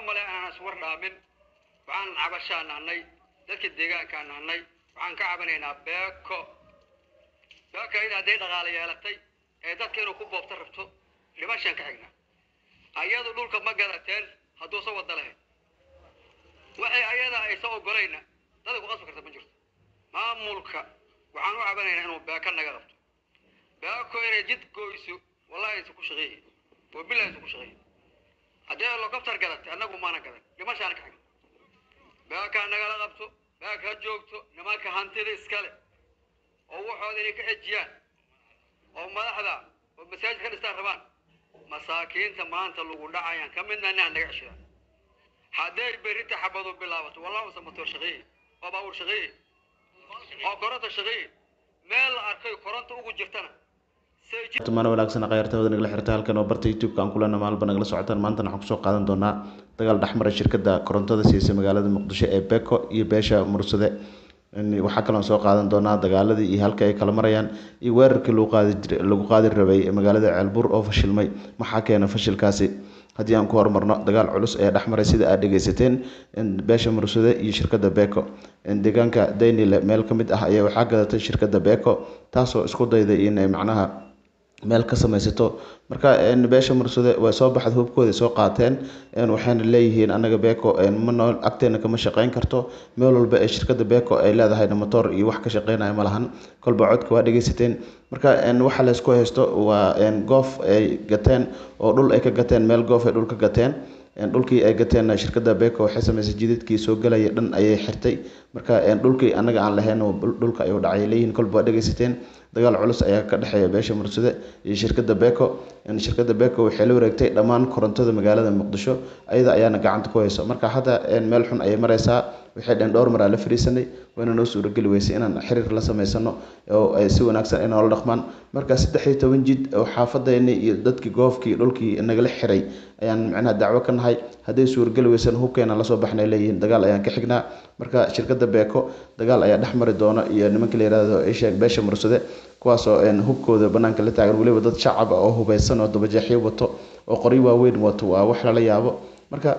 malay aanan iswar dhaamin waxaan cabashaa nahnay dadka deegaankaa nahnay waxaan ka cabanaynaa beeko beeko iyada hadday dhaqaale yeelatay ee dadka inuu ku boobta rabto dhimashaan ka xignaa ayadu dhulka ma gadateen hadduusan wada lahayn waxay ayada aysan ogolayna dada ku qasbi karta ma jirto maamulka waxaan u cabanaynaa inuu beeko naga qabto beeko inay jid goyso wallahi aysan ku shaqeeyin oo bilah aysan ku shaqeeyin haddii helicopter gadatay annagu maana gadan dhimashaana ka xigna beekaa nagala qabto beek ha joogto nimanka hantida iskale oo waxooda inay ka xejiyaan oo madaxda oo masaajid ka dhistaan rabaan masaakiinta maanta lagu dhacayaan ka midna inaha naga ceshadaan hadday berita xabadu bilaabato wallah usan matoor shaqeeye oo baabuur shaqeeye oo koronta shaqeeye meel la arkay koronta ugu jirtana say jid tumaano wanaagsan khayaartooda nagala xirta halkan oo barta youtube-ka aan kulana maalba nagala socotaan maantana waxaan kusoo qaadan doonaa dagaal dhexmara shirkadda korontada siisa magaalada muqdisho ee beko iyo beesha mursade waxaa kaloon soo qaadan doonaa dagaaladii iyo halka ay kala marayaan iyo weerarkii lagu qaadi jir lagu qaadi rabay ee magaalada ceelbuur oo fashilmay maxaa keena fashilkaasi haddii aan ku horumarno dagaal culus ayaa dhexmaray sida aad dhegeysateen beesha mursade iyo shirkadda beko deegaanka daynile meel ka mid ah ayaa waxaa gadatay shirkadda beko taasoo isku dayday inay macnaha meel ka samaysato marka beesha mursade way soo baxda hubkooda soo qaateen waxayna leeyihiin anaga beko mano agteena kama shaqeyn karto meel walba ee shirkada beko ay leedahayna motor iyo wax ka shaqeynaya ma lahan kolba codka waa dhegeysateen marka waxa laysku haysto waa goof ay gateen oo dhul ay ka gateen meel goof ay dhul ka gateen dhulkii ay gateen shirkada beko waxay samaysay jidadkii soo galaya dhan ayay xirtay marka dhulkii anaga aan lahayn dhulka ayuu dhacay leeyihiin kolba waa dhegeysateen dagaal culus ayaa ka dhexeeya beesha mursade iyo shirkada beko shirkada beko waxay la wareegtay dhammaan korontada magaalada muqdisho ayada ayaana gacanta ku hayso marka hadda meel xun ayay mareysaa waxay dheen dhowr maraa la fariisanay wayna noo suurageli weysay inaan xiriir la sameysano oo ay si wanaagsan ay noola dhaqmaan marka saddex iyo toban jid oo xaafadeenii iyo dadkii goofkii dhulkii nagala xiray ayaan macnaha dacwo ka nahay hadday suurageli weysana hubkeena lasoo baxnay leeyihiin dagaal ayaan ka xignaa marka shirkada beko dagaal ayaa dhex mari doona iyo nimanka la yihahdo isheeg beesha mursade kuwaasoo hubkooda banaanka la taagan weliba dad shacab ah oo hubeysan oo dabajeexyo wato oo qoryo waaweyn wato waa wax lala yaabo marka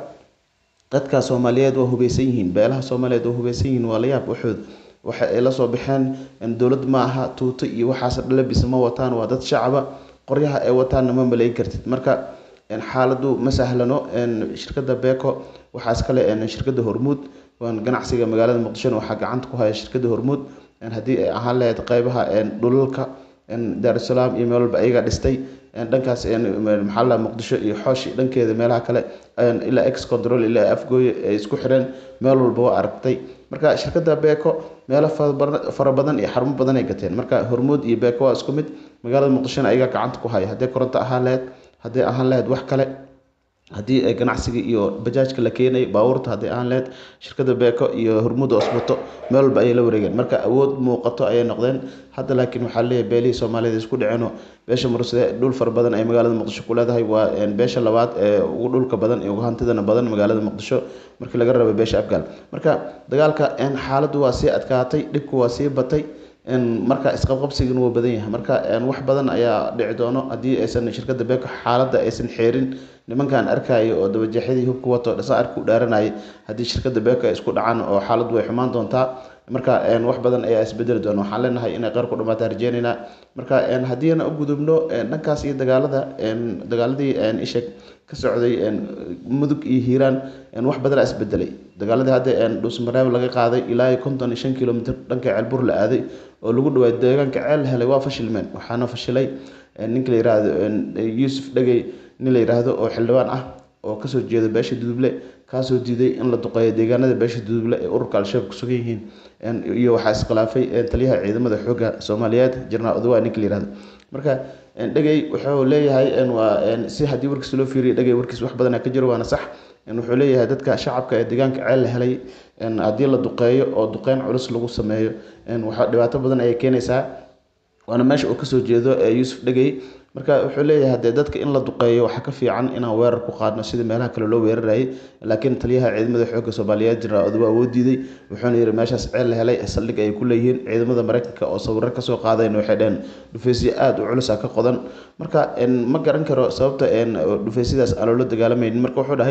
dadka soomaaliyeed waa hubeysan yihiin beelaha soomaaliyeed waa hubeysan yihiin waa la yaab waxood waxa ay la soo baxeen dowlad ma aha tuuto iyo waxaas dhalabis ma wataan waa dad shacaba qoryaha ay wataanna ma malayn kartid marka xaaladu ma sahlano shirkada beko waxaa iskale shirkada hormuud ganacsiga magaalada muqdishona waxaa gacanta ku haya shirkada hormuud haddii ay ahaan lahayd qeybaha dhulalka daarusalaam iyo meel walba ayaga dhistay dhankaas maxaa la muqdisho iyo xoosh dhankeeda meelaha kale ilaa ex control ilaa afgooye ay isku xireen meel walba waa aragtay marka shirkada beko meelo fara badan iyo xarumo badan ay gateen marka hormuud iyo beko waa isku mid magaalada muqdishona ayaga gacanta ku haya hadday koronto ahaan lahayd hadday ahaan lahayd wax kale haddii ay ganacsiga iyo bajaajka la keenay baabuurta haddii ahaan lahayd shirkada beko iyo hormuud osbato meel walba ayay la wareegeen marka awood muuqato ayay noqdeen hadda laakiin waxaa leeyahay beelihii soomaaliyed isku dhaceenoo beesha mursade dhul fara badan ay magaalada muqdisho ku leedahay waa beesha labaad ee ugu dhulka badan ee ugu hantidana badan magaalada muqdisho markii laga rabay beesha afgaal marka dagaalka xaaladdu waa sii adkaatay dhibku waa sii batay marka isqabqabsigana wuu badan yahay marka wax badan ayaa dhici doono haddii aysan shirkada beko xaaladda aysan xeerin nimankan arkayo oo dabajeexyadii hubka wato dhasa arki u dhaaranayay haddii shirkada beko ay isku dhacaan oo xaaladdu way xumaan doontaa marka wax badan ayaa isbedeli doona waxaan leenahay inay qeyr ku dhamaataa rajeynaynaa marka haddiina u gudubno dhankaas iyo dagaalada dagaaladii isheg ka socday mudug iyo hiiraan wax badanaa isbedelay dagaaladii hadda dhuusmareeb laga qaaday ilaa konton iyo shan kilomitr dhanka ceelbur la aaday oo lagu dhawaay deegaanka ceel helay waa fashilmeen waxaana fashilay ninka la yihahdo yuusuf dhegey nin la yidhaahdo oo xildhibaan ah oo kasoo jeeda beesha duduble kaasoo diiday in la duqeeyo deegaanada beesha duduble ee ururka al-shabaab kusugan yihiin iyo waxaa iskhilaafay taliyaha ciidamada xoogga soomaaliyeed jenaraal odawa ninka la yihahdo marka dhegey wuxuu leeyahay waa si haddii warkiis loo fiiriyo dhegey warkiis wax badana ka jiro waana sax wuxuu leeyahay dadka shacabka ee deegaanka ceel la helay haddii la duqeeyo oo duqeyn culus lagu sameeyo waxa dhibaato badan ayay keenaysaa waana meesha uu kasoo jeedo yuusuf dhegey marka wuxuu leeyahay dee dadka in la duqeeyo waxaa ka fiican inaan weerar ku qaadno sida meelaha kale loo weerarayay laakiin taliyaha ciidamada xoogga soomaaliyeed jenaraal odawa woo diiday wuxuuna yihi meeshaas ceel la helay saldhig ay ku leeyihiin ciidamada mareykanka oo sawiro kasoo qaadayn waxay dheheen dhufeysyo aada u culus ah ka qodan marka ma garan karo sababta dhufeysyadaas aan loola dagaalamaynin marka wuxuu dhahay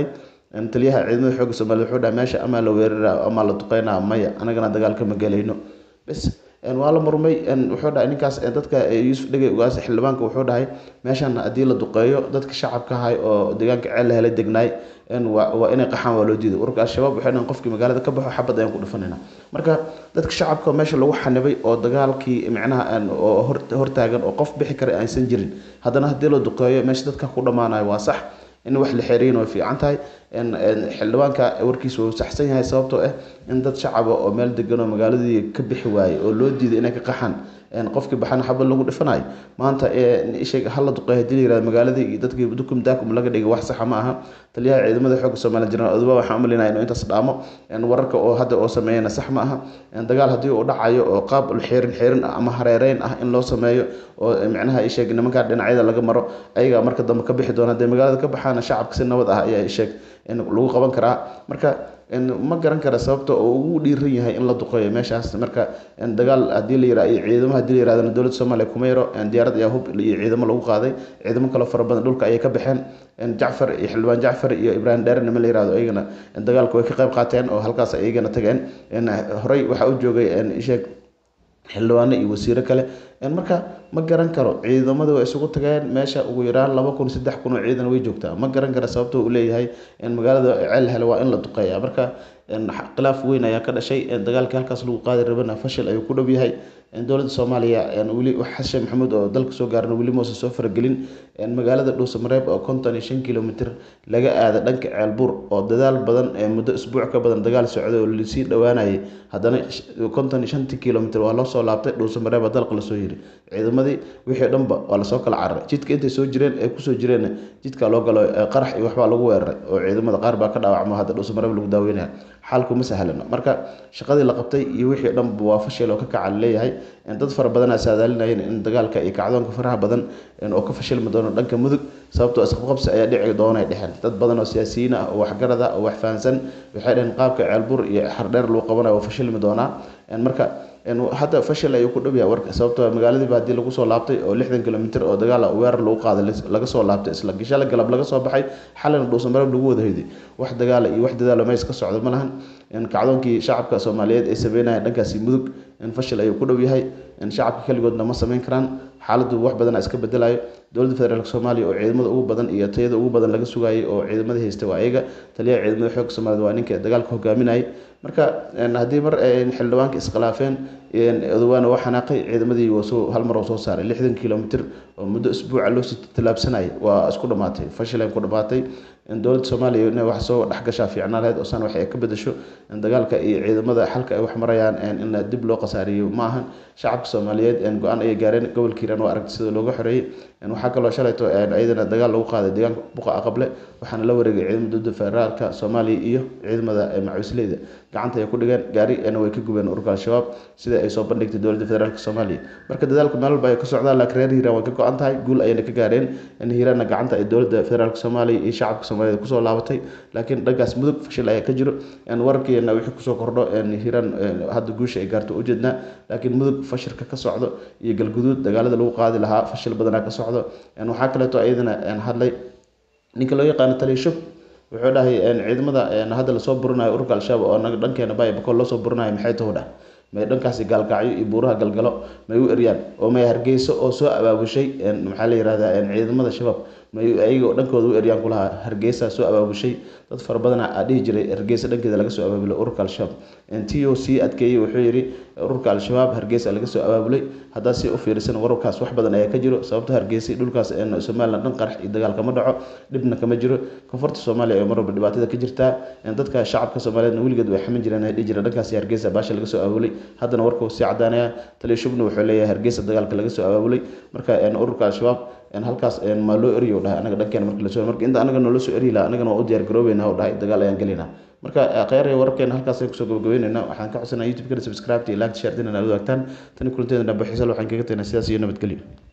taliyaha ciidamada xoogga soomaliya wuxuu dhahay meesha amaa la weerara amaa la duqeynaa maya anagana dagaalka ma gelayno bes waa la murmay wuxuu dhahay ninkaas dadka yuusuf dhegey ugaas xildhibaanka wuxuu dhahay meeshan haddii la duqeeyo dadka shacabka ahay oo deegaanka ceel la helay degnaay waa inay qaxaan waa loo diiday ururka al-shabaab waxay dhahan qofkii magaalada ka baxo xabad ayaan ku dhufanayna marka dadka shacabka meesha lagu xanibay oo dagaalkii micnaha oo hortaagan oo qof bixi kara aysan jirin haddana haddii la duqeeyo meesha dadka ku dhammaanayo waa sax in wax la xeeriyin way fiican tahay xildhibaanka warkiisa wuu saxsan yahay sababtoo ah in dad shacaba oo meel degan oo magaaladii ka bixi waayey oo loo diiday inay ka qaxaan qofkii baxana xabad lagu dhifanayo maanta isheeg hala duqeey hadii la yirahdo magaaladii iyo dadkii dukum daakum laga dhigay wax saxa ma aha taliyaha ciidamada xoogga soomaaliya jenaraal oduba waxaan u malinaya inuu intaas dhaamo wararka oo hadda oo sameeyana sax ma aha dagaal haddii uu dhacayo oo qaab xeerin xeerin ah ama hareereyn ah in loo sameeyo oo micnaha isheeg nimankaa dhinacyada laga maro ayagaa marka dambe ka bixi doona hadee magaalada ka baxaana shacabka si nabad ah ayaa isheeg lagu qaban karaa marka ma garan kara sababta oo ugu dhiiran yahay in la duqeeyo meeshaas marka dagaal hadii la yira ciidamo hadii la yirahdana dowladda soomaaliya kuma yaro diyaarad ayaa hub iyo ciidamo lagu qaaday ciidamo kale fara badan dhulka ayay ka baxeen jacfar iyo xildhibaan jacfar iyo ibraahim dheere nima la yirahdo iyagana dagaalka way ka qayb qaateen oo halkaas iyagana tageen horey waxaa u joogay isheeg xildhibaano iyo wasiiro kale marka ma garan karo ciidamada way isugu tageen meesha ugu yaraan laba kun saddex kun oo ciidan way joogtaa ma garan kara sababto uu leeyahay magaalada ceel hele waa in la duqeeya marka khilaaf weyn ayaa ka dhashay dagaalkii halkaas lagu qaadi rabana fashil ayuu ku dhow yahay dowladda soomaaliya weli xashe maxamuud oo dalka soo gaarna weli muusan soo faragelin magaalada dhuusamareeb oo konton iyo shan kilomitr laga aada dhanka ceelbuur oo dadaal badan muddo isbuuc ka badan dagaal socday oo lasii dhowaanayay haddana konton iyo shantii kilomitr waa loo soo laabtay dhuusamareeb baa dalka lasoo yiri ciidamadii wixii dhanba waa lasoo kala cararay jidka intay soo jireen ay kusoo jireen jidka loo galo qarax iyo waxbaa lagu weeraray oo ciidamada qaar baa ka dhaawacmo hadda dhuusamareeb lagu daaweynaya xaalku ma sahlano marka shaqadii la qabtay iyo wixii dhanba waa fashil oo ka kaca leeyahay dad fara badanaa saadaalinayeen in dagaalka iyo kacdoonka faraha badan oo ka fashilmi doono dhanka mudug sababtoo isqabqabsi ayaa dhici doona ay dhexeen dad badan oo siyaasiyiin ah oo waxgarad ah oo wax fahansan waxay dhaheen qaabka ceelbur iyo xardheer lagu qabanayo waa fashilmi doonaa marka hadda fashil ayuu ku dhow yahay warka sababtoo magaaladiiba haddii lagu soo laabtay oo lixdan kilomitr oo dagaal weerar lagu qaaday laga soo laabtay isla gishale galab laga soo baxay xalina dhuusamareeb lagu wada hoyday wax dagaala iyo wax dadaalo meys ka socdo ma lahan kacdoonkii shacabka soomaaliyeed ay sameynayeen dhankaasi mudug fashil ayuu ku dhow yahay shacabka keligoodna ma sameyn karaan xaaladdu wax badana iska bedelayo dowladda federaalk soomaaliya oo ciidamada ugu badan iyo tayada ugu badan laga sugayay oo ciidamadii haystay waa ayaga taliyaha ciidamada xoogga soomaaliyed waa ninka dagaalka hogaaminayay marka haddii mar xildhibaanka iskhilaafeen odawaana waa xanaaqay ciidamadii soo hal mar oo soo saaray lixdan kilomitr oo muddo isbuuca loosii tallaabsanayay waa isku dhamaatay fashil ay ku dhamaatay dowladda soomaaliya inay wax soo dhexgashaa fiicnaa lahayd oo san wax ay ka bedesho dagaalka iyo ciidamada xalka ay wax marayaan in dib loo qasaariyo ma ahan shacabka soomaaliyeed go-aan ayay gaareen gobolka hiiraan waa aragtay sida looga xoreeyey waxaa kaloo shalayto iyadana dagaal lagu qaaday deegaanka buqa aqable waxaana la wareegay ciidamada dowladda federaalka soomaaliya iyo ciidamada macuusleyda gacanta ay ku dhigeen gaari way ka gubeen ururka al-shabaab sida ay soo bandhigtay dowladda federaalk soomaaliya marka dadaalku meel walba ay ka socdaan laakiin reer hiiraan way ka go-an tahay guul ayayna ka gaareen in hiiraanna gacanta ay dowladda federaalk soomaaliya iyo shacabka soomaaliyeed kusoo laabatay laakiin dhankaas mudug fashil ayaa ka jiro wararkeena wixii kusoo kordho hiiraan hadda guusha ay gaarto ujeednaa laakiin mudug fashilka ka socdo iyo galguduud dagaalada lagu qaadi lahaa fashil badanaa ka socdo waxaa kaleeto iyadana hadlay ninka loo yaqaano taliya wuxuu dhahay ciidamada hadda lasoo burinayo ururka al-shabaab oo naga dhankeena baya bakool loo soo burinayo maxay tahu dhah may dhankaasi gaalkacyo iyo buuraha galgalo may u eryaan oo may hargeyso oo soo abaabushay maxaa la yirahdaa ciidamada shabaab may ayaga dhankooda u eryaan kulahaa hargeysa soo abaabushay dad fara badana aa dhihi jiray hargeysa dhankeeda laga soo abaabulay ururka al-shabaab t o c adkeeyey wuxuu yidhi ururka al-shabaab hargeysa laga soo abaabulay haddaa si u fiirisan wararkaas wax badan ayaa ka jiro sababto hargeysa dhulkaas somalilan dhan qarax iyo dagaal kama dhaco dhibna kama jiro koonfurta soomaaliya ee marwalba dhibaatada ka jirtaa dadka shacabka soomaaliyeedna weligeed way xamin jireen ay dhihi jireen dhankaasi hargeysa baasha laga soo abaabulay haddana warkuu sii cadaanaya taliya shubna wuxuu leeyahay hargeysa dagaalka laga soo abaabulay marka ururka al-shabaab halkaas maa loo eriyo dhahay anaga dhankeena marka lasoo marka inta anaga noola soo eri laha anagana waa u diyaar garoobeynaa oo dhahay dagaal ayaan gelinaa marka kheyr wararkeena halkaas ayaan kusoo gabagabeynayna waxaan ka codsanaa youtube kana subscribe iyo like share dinana aad wadaagtaan tani kulanteeda dhambe xiisal waxaan kaga tagnaa sidaas iyo nabadgelyo